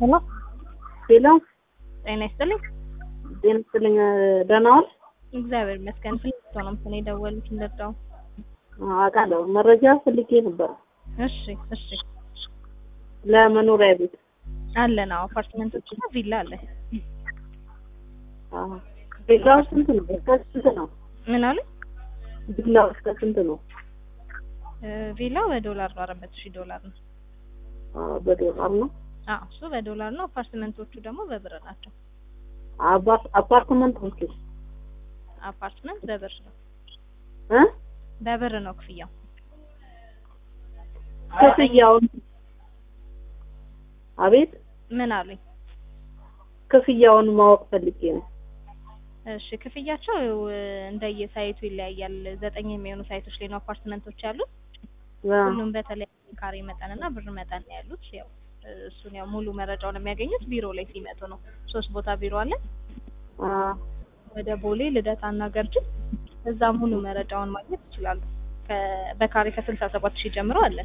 ሄሎ ሄሎ ጤና ይስጥልኝ። ጤና ይስጥልኝ። ደህና ዋል? እግዚአብሔር ይመስገን። ፍልቶ ነው ስለ የደወሉት እንደዳው። አውቃለሁ። መረጃ ፈልጌ ነበር እሺ እሺ ለመኖሪያ ቤት። አለን። አዎ አፓርትመንቶች እና ቪላ አለ። አዎ። ቪላው ስንት ነው? እስከ ስንት ነው? ምን አለ? ቪላው እስከ ስንት ነው? እ ቪላው በዶላር ነው፣ አራት መቶ ሺህ ዶላር ነው። አዎ፣ በዶላር ነው። አዎ እሱ በዶላር ነው። አፓርትመንቶቹ ደግሞ በብር ናቸው። አባ- አፓርትመንቶቹ አፓርትመንት በብር ነው፣ እ በብር ነው ክፍያው። ክፍያውን አቤት ምን አሉኝ? ክፍያውን ማወቅ ፈልጌ ነው። እሺ ክፍያቸው እ እንደየሳይቱ ይለያያል። ዘጠኝ የሚሆኑ ሳይቶች ላይ ነው አፓርትመንቶች ያሉት። አዎ። ሁሉም በተለያየ ካሬ መጠንና ብር መጠን ነው ያሉት። ያው እሱን ያው ሙሉ መረጃውን የሚያገኙት ቢሮ ላይ ሲመጡ ነው። ሶስት ቦታ ቢሮ አለ። አዎ። ወደ ቦሌ ልደታና ገርጂ እዛ ሙሉ መረጃውን ማግኘት ይችላሉ። ከ- በካሬ ከስልሳ ሰባት ሺህ ጀምሮ አለ።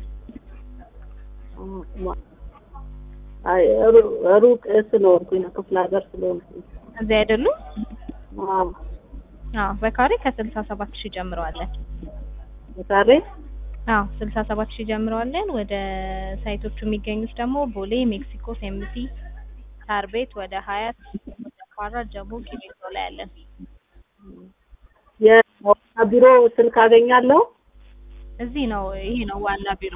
አይ ሩ- ሩቅ ስለሆንኩኝ ነው፣ ክፍለ ሀገር ስለሆንኩኝ። እዚህ አይደሉም? አዎ። አዎ በካሬ ከስልሳ ሰባት ሺህ ጀምሮ አለ። ዛሬ አዎ ስልሳ ሰባት ሺህ ጀምሮ አለን። ወደ ሳይቶቹ የሚገኙት ደግሞ ቦሌ፣ ሜክሲኮ፣ ሴምሲ፣ ሳር ቤት፣ ወደ ሀያት፣ ወደ ኳራ፣ ጀሞ፣ ቂሊንጦ ላይ አለን። የዋና ቢሮ ስልክ አገኛለሁ። እዚህ ነው። ይሄ ነው ዋና ቢሮ።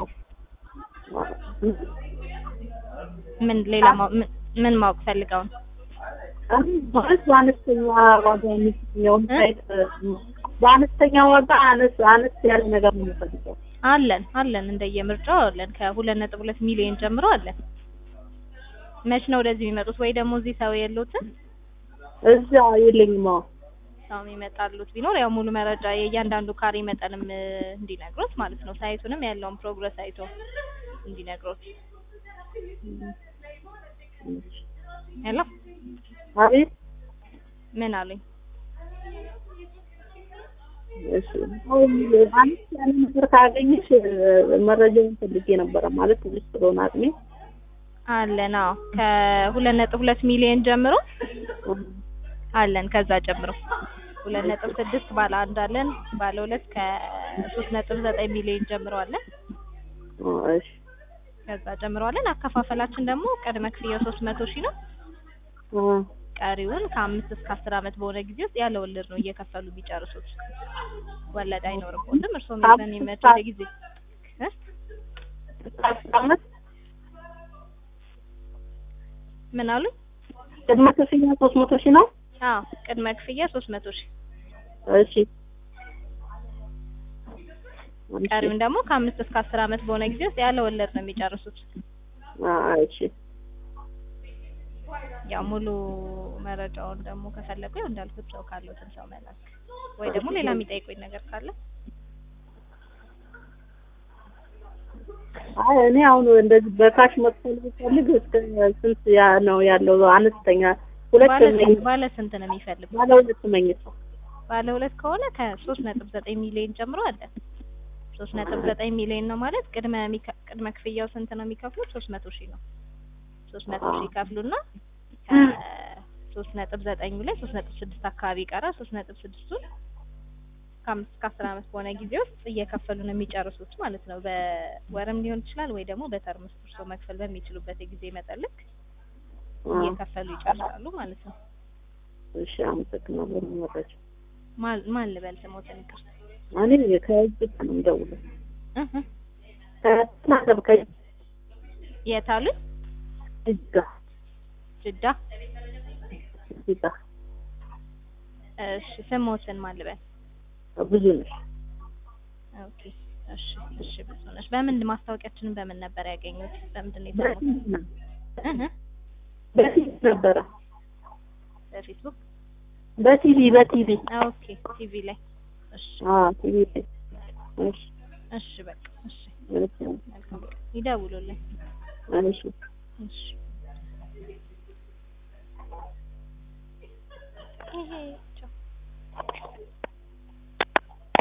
ምን ሌላ ማወቅ- ምን- ምን ማወቅ ፈልገው ነው? ማለት በአነስተኛ ዋጋ የሚገኘውን ሳይት በአነስተኛ ዋጋ አነስ አነስ ያለ ነገር ነው የምፈልገው። አለን አለን እንደየምርጫው አለን። ከሁለት ነጥብ ሁለት ሚሊዮን ጀምሮ አለን። መች ነው ወደዚህ የሚመጡት? ወይ ደግሞ እዚህ ሰው የሉትም እዛ የለኝም። አዎ ሰው የሚመጣሉት ቢኖር ያው ሙሉ መረጃ የእያንዳንዱ ካሬ መጠንም እ፣ እንዲነግሮት ማለት ነው። ሳይቱንም ያለውን ፕሮግረስ አይቶ እንዲነግሮት። ሄሎ አቤት። ምን አሉኝ? እሺ አሁን አነስ ያለ ነገር ካገኘሽ መረጃውን ፈልጌ ነበረ ማለት ትንሽ ስለሆነ አቅሜ አለን አዎ ከሁለት ነጥብ ሁለት ሚሊዮን ጀምሮ አለን። ከዛ ጀምሮ ሁለት ነጥብ ስድስት ባለ አንድ አለን። ባለ ሁለት ከሶስት ነጥብ ዘጠኝ ሚሊዮን ጀምሮ አለን። እሺ ከዛ ጀምሮ አለን። አከፋፈላችን ደግሞ ቅድመ ክፍያው ሶስት መቶ ሺህ ነው። ቀሪውን ከአምስት እስከ አስር ዓመት በሆነ ጊዜ ውስጥ ያለ ወለድ ነው እየከፈሉ ቢጨርሱት። ወለድ አይኖርበትም። እርስዎም በሚመቸው ጊዜ እ? አመት ምን አሉኝ? ቅድመ ክፍያ ሶስት መቶ ሺህ ነው። አዎ ቅድመ ክፍያ ሶስት መቶ ሺህ እሺ ቀሪውን ደግሞ ከአምስት እስከ አስር ዓመት በሆነ ጊዜ ውስጥ ያለ ወለድ ነው የሚጨርሱት። አዎ እሺ ያው ሙሉ መረጃውን ደግሞ ከፈለጉ ያው እንዳልኩት ሰው ካለዎትን ሰው መላክ ወይ ደግሞ ሌላ የሚጠይቁኝ ነገር ካለ አይ እኔ አሁን እንደዚህ በካሽ መክፈል ብፈልግ እስከ ስንት ያ ነው ያለው? አነስተኛ ሁለት ባለ መኝታ ስንት ባለ ስንት ነው የሚፈልጉ? ባለ ሁለት መኝታ ባለ ሁለት ከሆነ ከሶስት ነጥብ ዘጠኝ ሚሊዮን ጀምሮ አለ። ሶስት ነጥብ ዘጠኝ ሚሊዮን ነው ማለት ቅድመ ሚከ- ቅድመ ክፍያው ስንት ነው የሚከፍሉት? ሶስት መቶ ሺህ ነው። ሶስት መቶ ሺህ ይከፍሉና ከሶስት ነጥብ ዘጠኙ ላይ ሶስት ነጥብ ስድስት አካባቢ ይቀራል። ሶስት ነጥብ ስድስቱን ከአምስት እስከ አስር ዓመት በሆነ ጊዜ ውስጥ እየከፈሉ ነው የሚጨርሱት ማለት ነው። በወርም ሊሆን ይችላል ወይ ደግሞ በተርም ውስጥ እርስዎ መክፈል በሚችሉበት የጊዜ መጠን ልክ እየከፈሉ ይጨርሳሉ ማለት ነው። እሺ አመሰግናለሁ። መረጃ ማን ማን ልበል ስሞትን ይቅርታ። እኔ ከእጅ ነው የምደውለው እህ እህ። ከናገር ከእጅ የት አሉኝ? ጋር ጅዳ። እዚህ ጋር እሺ ስሞትን ማን ልበል? ብዙ ነሽ ኦኬ እሺ እሺ ብዙ ነሽ። በምን ማስታወቂያችንን በምን ነበር ያገኙት? በምንድን ነው የሰሙት? በፊት ነው እህ እህ። በፊት ነበረ በፌስቡክ በቲቪ በቲቪ ኦኬ ቲቪ ላይ እሺ አዎ ቲቪ ላይ እሺ እሺ በቃ እሺ እሺ መልካም ይደውሉልኝ እሺ እሺ ይሄ